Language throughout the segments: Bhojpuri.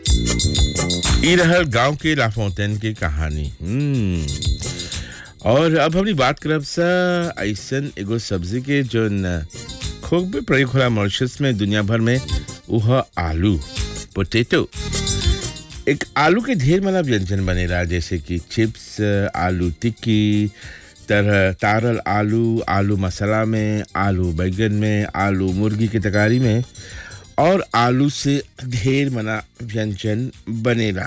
ई रहल गांव के लाफोंटेन की कहानी हम्म और अब हमनी बात करब सा ऐसन एगो सब्जी के जोन खूब प्रयोग होला मॉरिशस में दुनिया भर में उह आलू पोटैटो एक आलू के ढेर माना व्यंजन बनेला जैसे कि चिप्स आलू टिक्की तरह तारल आलू आलू मसाला में आलू बैगन में आलू मुर्गी के तकारी में और आलू से ढेर मना व्यंजन बनेला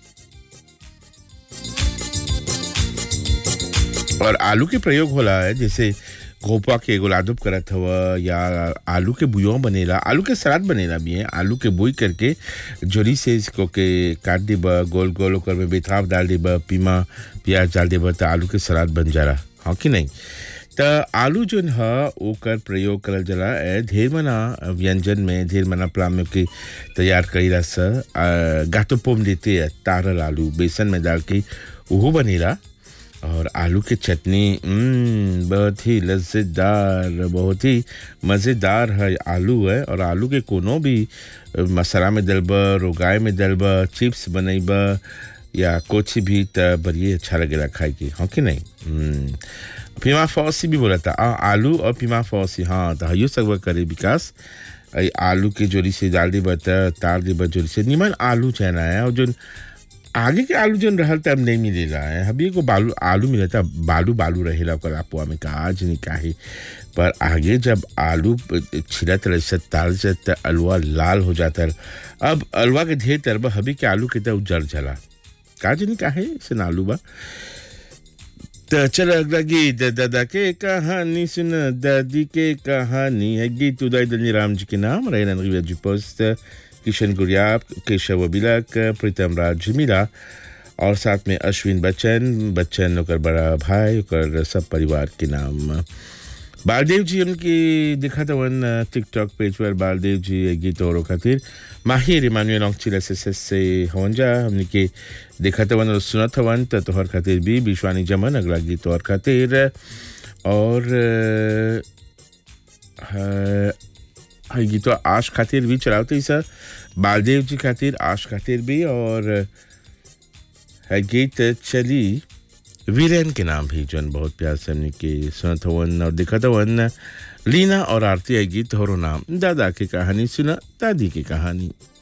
और आलू के प्रयोग होला है जैसे घोपा के एगो लादुब करत हव या आलू के बुयो बनेला आलू के सलाद बनेला भी है आलू के बुई करके जोरी से इसको के काट देब गोल गोल ओकर में बेताब डाल देब पीमा प्याज डाल देब तो आलू के सलाद बन जाला हाँ कि नहीं त आलू जोन ह ओकर प्रयोग करल जाला ए ढेर मना व्यंजन में ढेर मना प्लाम के तैयार कईला स गातो पोम देते है तारल आलू बेसन में डाल के उहो बनेला और आलू की चटनी हम्म, बहुत ही लज्जेदार बहुत ही मज़ेदार है आलू है और आलू के कोनो भी मसाला में डलब रोगाए में डलब चिप्स बनैब या कुछ भी त बड़िए अच्छा लगेला खाए के हाँ कि नहीं हम्म, पीमा फौसी भी बोला था आ, आलू और पीमा फौसी हाँ तो हयो सब करे विकास आई आलू के जोड़ी से डाल देब त तार देब जोड़ी से निमन आलू चना है और जो आगे के आलू जन रहल तब नहीं मिलेला है अभी एगो बालू आलू मिलता बालू बालू रहेला ओकर अपुआ में का आज नहीं काहे पर आगे जब आलू छिलत रहे से ताल से त अलुआ लाल हो जाता है अब अलुआ के ढेर तरब हबी के आलू के त उजर जला का जनी काहे से आलू बा त चल अगला गीत दादा के कहानी सुन दादी के कहानी है गीत उदय दलनी राम जी के नाम रैनन रिवा जी पोस्ट किशन गुरियाब केशव बिलक प्रीतम राज मिला और साथ में अश्विन बच्चन बच्चन ओकर बड़ा भाई ओकर सब परिवार के नाम बालदेव जी उनकी दिखा था वन टिकटॉक पेज पर बालदेव जी ये गीत और खातिर माहिर इमानुएल ऑक्चिल एस एस एस से हवन जा हमने के देखा था वन और सुना था वन तो तोहर खातिर भी विश्वानी जमन अगला गीत और खातिर और अ, हाँ गीत आश खातिर भी चलाते सर बालदेव जी खातिर आश खातिर भी और है गीत चली वीरेन के नाम भी जौन बहुत प्यार से हमने के सुनत हवन और दिखत हवन लीना और आरती है गीत होरो नाम दादा की कहानी सुना दादी की कहानी